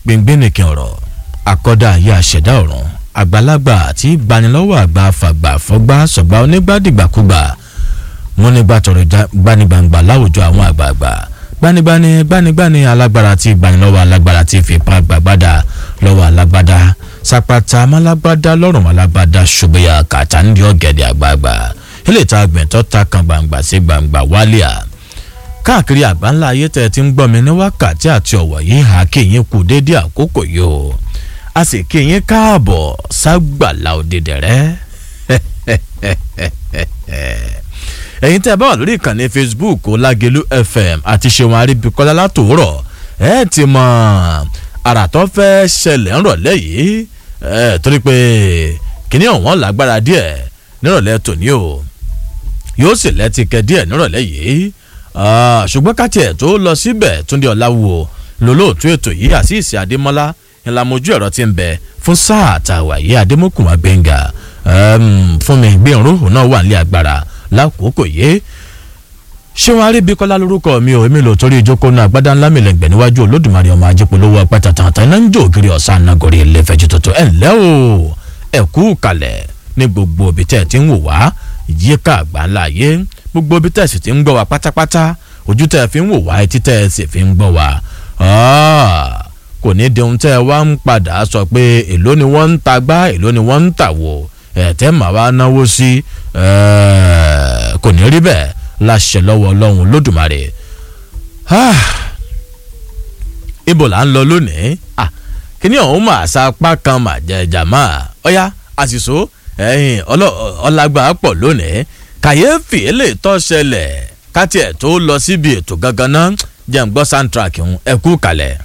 gbẹngbẹnìkan ọ̀rọ̀ àkọ́dá ayé àṣẹ̀dá ọ̀run àgbàlagbà àti gbanilọ́wọ́ àgbà fàgbà fọgbà sọ̀gbà onígbàdìgbàkúgbà múnigbà tọrọ gbanigbangba láwùjọ àwọn àgbààgbà gbanigbani gbanigbani alágbára tí gbanilọ́wọ́ alágbára tí fipá gbàgbádà lọ́wọ́ alágbádá sapata málágbádá lọ́rùn málágbádá ṣùgbọ́yà kàtà ń di ọ̀gẹ̀dẹ̀ àgbààgbà ilé ìta gbẹ̀ntọ́ ta kan gbangba sí gbangba wálíà káàkiri àgbáńlá ayé tẹ́ ti ń gbọ́ mi ní wákàtí àti ọ̀wọ̀ yìí hà kéyìn kú dédé àkókò yìí o a sì kéyìn káàbọ̀ ságbàlá òdìdẹ̀rẹ́ ẹ̀yin tẹ́ ẹ bá wà lórí ìkànnì facebook ọlágẹlú fm àti ṣéwọn aríbikọ́lá látòórọ̀ ẹ ti mọ àrà tó fẹ́ ṣẹlẹ̀ ńrọ̀lẹ́ yìí ẹ torí pé kíní ọ̀wọ́n lágbára díẹ̀ nírọ̀lẹ́ tòní o yóò sì lẹ́tìkẹ́ díẹ̀ nírọ̀lẹ́ yìí ṣùgbọ́n káti ẹ̀ tó lọ síbẹ̀ túndé ọ̀làwò lólóòtú ètò yìí àṣìṣe adémọ́lá ìlàmójú ẹ̀rọ ti ń bẹ fún sáà àtàwà yìí adémọ́kùnmá gbẹ̀ngà fún mi gbẹ̀rún òun náà wà nílé agbára lákòókò yìí ṣé wọn arí bíkọ́lá lórúkọ mi ò èmi lò torí ìjókòó náà agbádá ńlá mi lẹ́gbẹ̀ẹ́ níwájú olódùmarè ọmọ ajípolówó ọpẹ́ tàtàtà iná ń jó ògiri ọ̀sán anagori ẹlẹ́fẹ̀jì tuntun ẹ̀ ńlẹ́ o ẹ̀ kú kalẹ̀ ní gbogbo òbí tẹ̀ ti ń wò wá yíká àgbáńlá yé gbogbo ibi tẹ̀ sì ti ń gbọ́ wa pátápátá ojú tẹ̀ fi ń wò wá etí tẹ̀ sì fi ń gbọ́ wa kò ní di ohun tẹ́ ẹ wá ń padà sọ pé èló ni wọ́n ń ta gbá èló ni wọ́n ń tà wò ẹ̀tẹ́ màá wá náwó sí kò ní rí bẹ́ẹ̀ láṣẹ lọ́wọ́ ọlọ́run lódùmarè ibo là ń lọ lónìí kíní ọ̀hún mà sapá kan mà jẹjà máa ọ̀yá àṣìṣó ẹ̀yìn ọlágbà pọ̀ lónìí kàyéfì eléyìí tó ṣẹlẹ̀ káti ẹ̀ tó lọ síbi ètò gangan náà jẹ́ ń gbọ́ soundtrack ń ẹ̀kú kalẹ̀.